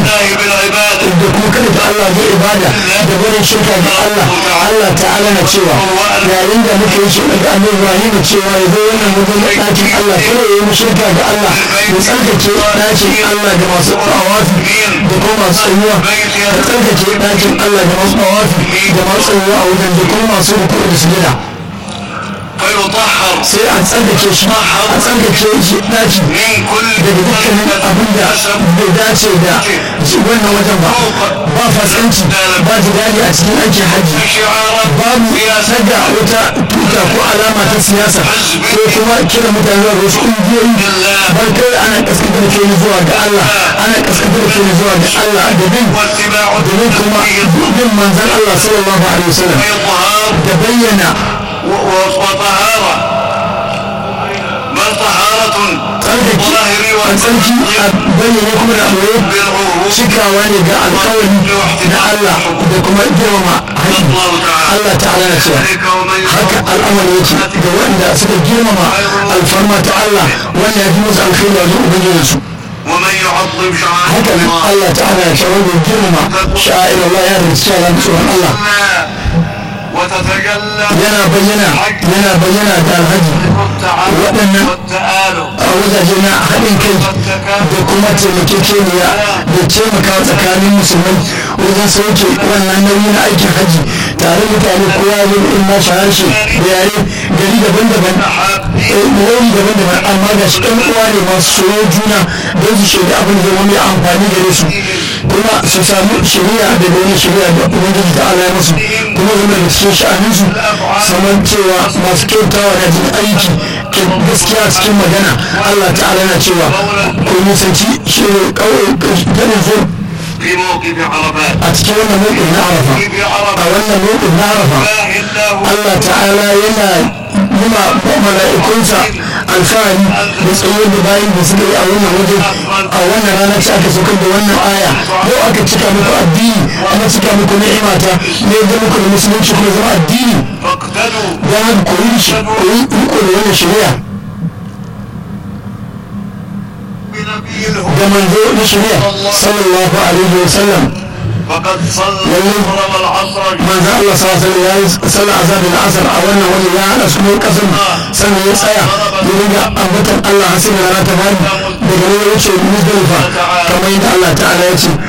الله بالعبادة da kuma kada ta Allah zai ibada da barin shirka ga Allah Allah ta'ala na cewa yayin da muka yi shi daga annabi Ibrahim cewa ya zo wannan wajen ɗakin Allah kada ya yi shirka ga Allah ya tsarkake ɗakin Allah da masu tawafi da kuma masu tsayuwa ya tsarkake ɗakin Allah da masu tawafi da masu tsayuwa a wajen da kuma masu ruku da sujada فيطهر sai a tsarkake shi a tsarkake shi ɗaki من كل daga dukkanin abin da bai dace da wannan wajen ba ba fasanci ba jidali a cikin aikin hajji شعارات babu saka wata tuta ko alama ta siyasa ko kuma kira mutane zuwa ga wasu ƙungiyoyi bar kai ana kaskantar ke ni zuwa ga Allah ana kaskantar ke ni zuwa ga Allah da bin واتباع da bin kuma bin manzon Allah sallallahu alaihi wasallam إظهار da bayyana و- و- وطهارة بل طهارة tsarkake الظاهر a tsarki a bayyane kuma da aure بالعهود cikawa ne ga alkawari na Allah da kuma girmama haƙƙi الله تعالى Allah ta'ala na cewa ذلك ومن haka al'amari yake ga wanda suka girmama alfarma ta Allah wanda ya fi musu alkhairi a wajen ubangijinsu ومن يعظم شعائر haka nan الله Allah ta'ala ya cewa wanda ya girmama sha'ir Allah ya rinci cewa ran tsoron Allah وتتجلى yana bayyana yana bayyana da alhaji التعاون waɗannan والتآلف a wajaje na haɗin kai da kuma taimakekeniya da taimaka tsakanin musulmai wajen sauke wannan nauyi na aikin haji tare mutane kowa ya yi in nashi harshe da yare gari daban-daban eh, nauyi daban-daban amma ga shi ɗan uwa ne masu soyo juna don su shaida abin da zama mai amfani gare su kuma su samu shari'a da wani shari'a da ubangiji ta ala ya musu kuma zama da cikin sha'aninsu saman cewa masu kyautawa da jin aiki ke gaskiya cikin magana Allah ta'ala na cewa ko nisanci shi kawai ganin zo في موقف عرفات a cikin wannan mawqif na arafa في a عرفات wannan mawqif na arafa لا الله Allah ta'ala yana nuna mala'ikunsa alfahari da tsaye da bayan da suka yi a wannan waje a wannan rana ce aka saukar da wannan aya yau aka cika muku addini ana cika muku ni'imata ne da muku da musulunci kuma zama addini فاقتدوا don haka koyi shi koyi riko da wannan shari'a بنبي الهدى da manzo na shari'a sallallahu alaihi wa sallam فقد صلى الظهر والعصر manzo Allah sallallahu alaihi ya yi sallar azhar da asar a wannan waje ya hada su ne kasan sannan ya tsaya ya riga ambatan Allah har sai da rana ta fadi daga nan ya wuce muzdalifa kamar yadda Allah ta'ala ya ce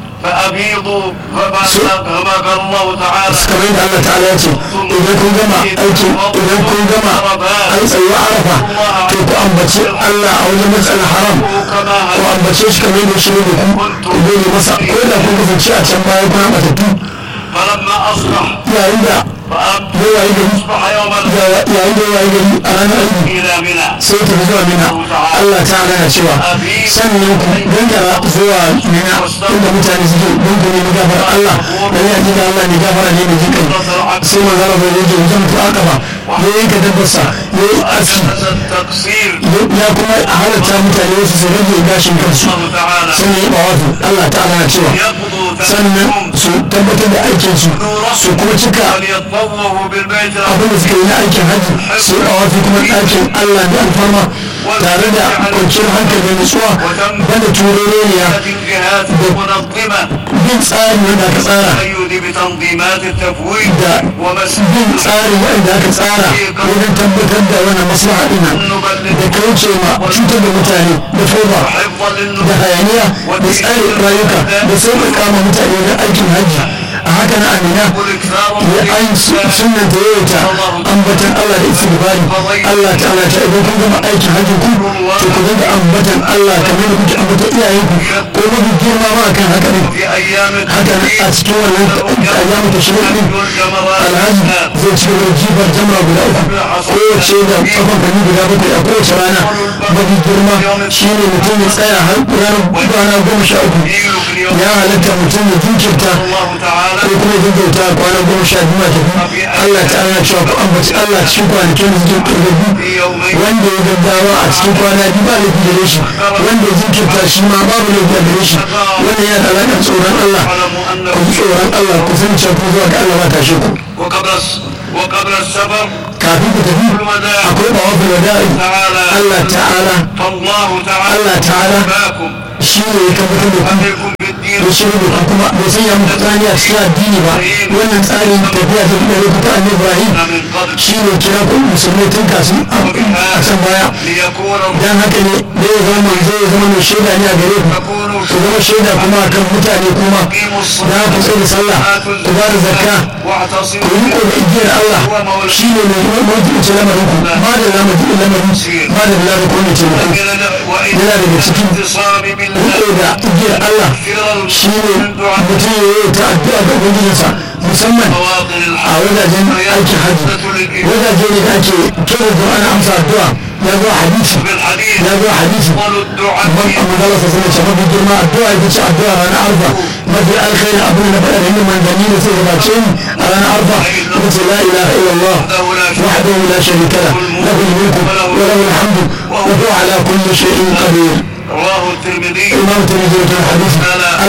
فأبيضوا فما كما قال الله تعالى kamar yadda Allah ta'ala ya ce idan kun gama aikin idan kun gama an tsayi arafa to ku ambaci Allah a wajen matsalar haram كما ku ambace shi kamar yadda shi ne da ku ku gode masa ko da kun kasance a can baya kuna matattu فلما أصبح yayin da فأصبح ya wayi gari يوم yayin da ya wayi gari a ranar aiki إلى منى sai ta zuwa mina Allah ta na cewa sannan ku gangara zuwa mina inda mutane suke don ku nemi gafar Allah da ya ji da Allah ne gafara ne mai jikai sai manzo Allah bai rage wajen mutu aka ba ya yanka dabbarsa ya yi aski جلس التقصير ya kuma halatta mutane wasu su rage gashin kansu الله تعالى sannan ya bawafi Allah ta na cewa يقضوا sannan ثمنهم su tabbatar da aikinsu su kuma cika وليطوفوا بالبيت abin da suka yi na aikin hajji su yi awafi kuma ɗakin Allah da alfarma tare da kwanciyar hankali da nutsuwa banda turoroniya الجهات المنظمة bin tsarin wanda aka tsara التقيد بتنظيمات التفويض da ومسجد bin tsarin wanda aka tsara wajen tabbatar da wannan maslaha ɗina da kauce ma cutar da mutane da foba حفظا da للنفوس hayaniya da tsarin rayuka da sauƙaƙa ma mutane wajen aikin hajji a haka na amina والاكثار ya an sunan da yawaita ambatan Allah da istighfari Allah ta'ala ta idan kun gama aikin hajji ku to ku dinga ambatan Allah kamar da kuke ambatan iyayenku ko mafi girma ma kan haka ne في أيام haka nan a cikin wannan ayyamu ta shirin din alhaji zai ci gaba da jifar jamra guda uku kowace da kafan kani guda bakwai a kowace rana mafi girma shine mutum ya tsaya har ranar kwana goma sha uku ya halatta mutum ya jinkirta الله تعالى ko kuma ya gaggauta kwana goma sha biyu a tafi Allah ta ana cewa ku ambaci Allah cikin kwanakin da suke ƙarfafi في يومين wanda ya gaggawa a cikin kwana biyu ba laifi gare shi wanda ya jinkirta shi ma babu laifi a gare shi wanda yana da alaƙar tsoron Allah اعلموا أنه ku ji tsoron Allah ku san cewa ku zuwa ga Allah ba tashe ku وقبل الس- وقبل السفر kafin ku tafi akwai bawafin wada'i تعالى Allah ta'ala فالله تعالى الله تعالى باكم shi ne ya tabbatar da ku عليكم بالدين ya shirya da kuma bai sanya muku tsani a cikin addini ba wannan tsarin tafiya ta da lokuta annabi ibrahim من قبل shi ne kira ku musulmai tun kasu a can baya ليكون dan haka ne da ya zama manzo ya zama mai shaida ne a gare ku تكونوا ku zama shaida kuma akan mutane kuma أقيموا da ku tsaye da sallah ku ba da zakka ku واعتصموا yi ko da igiyar Allah shi ne mai majibici lamarin ku ba da lamarin lamarin ba da lamarin ko ne ce muku وإن yana daga cikin الاعتصام بالله riko da igiyar Allah shi ne mutum ya yi ta addu'a ga ubangijinsa musamman مواطن a الحق wajajen aikin hajji wajaje ne da ake kira da ana amsa addu'a ya zo hadisi بالحديث ya zo hadisi قول الدعاء ban a magana sa sanar cewa mafi girma addu'a ita ce addu'a ranar arfa mafi alkhairi abin da faɗa da yin manzanni da sai gabace ni a ranar arfa ita ce la ilaha illallah wahdahu la sharika la lahu al-mulku wa lahu al-hamdu wa huwa ala kulli shay'in qadir رواه الترمذي imam tirmidhi da hadisi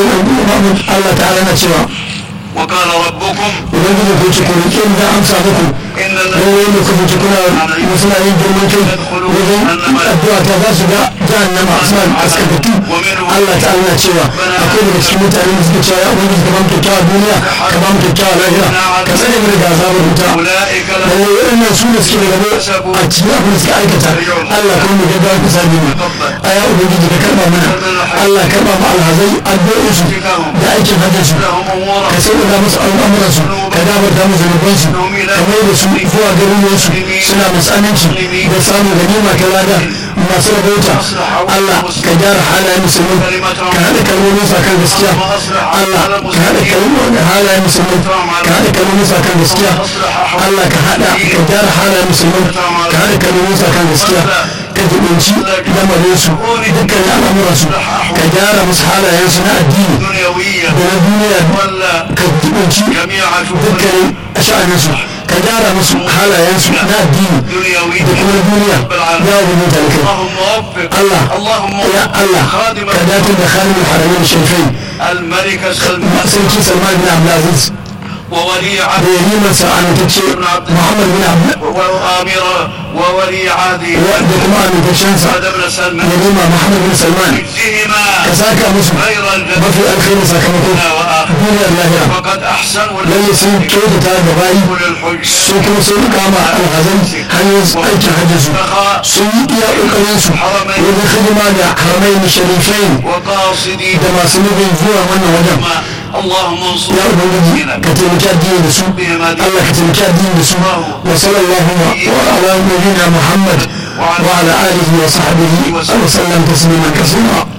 Allah ta'ala na cewa وقال ربكم ubangiji ko ce ku rike ni da amsa muku إن lallai ne ku fice kuna suna yin girman kai wajen addu'a ta za su ga jahannama suna kaskantattu Allah ta'ala na cewa akwai daga cikin mutane da suke cewa ya ubangiji ka ba mu kyakkyawa duniya ka ba mu kyakkyawa lahira ka tsare mu daga azabar wuta أولئك لهم lallai waɗannan su da suke da gaba a cikin abin da suka aikata Allah kuma mu gaggawa ku sami mu a ya ubangiji ka karba mana Allah karba mu alhazai addu'o'insu da aikin hajjinsu لهم أمور ka sauƙaƙa musu al'amuransu ka gafarta musu zunubansu ka mai da su zuwa garuruwansu suna masu aminci da samun ganima ta lada masu rabauta Allah ka gyara halayen musulmi ka haɗa kalmomin sa kan gaskiya Allah ka haɗa kalmomin halayen musulmi ka haɗa kalmomin sa kan gaskiya Allah ka haɗa ka gyara halayen musulmi ka haɗa kalmomin sa kan gaskiya ka jibinci lamarinsu dukkan al'amuransu ka gyara musu halayensu na addini دنيوية da na duniya ولا ka jibinci جميع شؤون dukkanin sha'aninsu ka gyara musu halayensu na addini دنيوية da kuma duniya رب العالمين ya rubu da kai اللهم وفق Allah اللهم ya Allah خادم ka dace da khalil haramin sharifai الملك سلمان sarki salman bin abdulaziz وولي da عهد yariman sa'anatacce muhammad bin abdul وأمير وولي عهده da kuma amintaccensa محمد بن سلمان yarima muhammad bin salman ka يجزهما saka musu خير الجزاء mafi alkhairin sakamako وآخر duniyar lahira وقد أحسنوا lalle sun kyautata da bayi للحج su kuma sun kama alhazan hanyar aikin hajjinsu sun yi iya ƙoƙarinsu wajen hidima da haramai sharifai وقاصدي da masu nufin zuwa wannan wajen اللهم انصر ya ubangiji ka taimaki addini da su Allah ka taimaki addini da su wa sallallahu wa ala nabiyina Muhammad wa ala alihi wa sahbihi wa sallam tasliman kaseera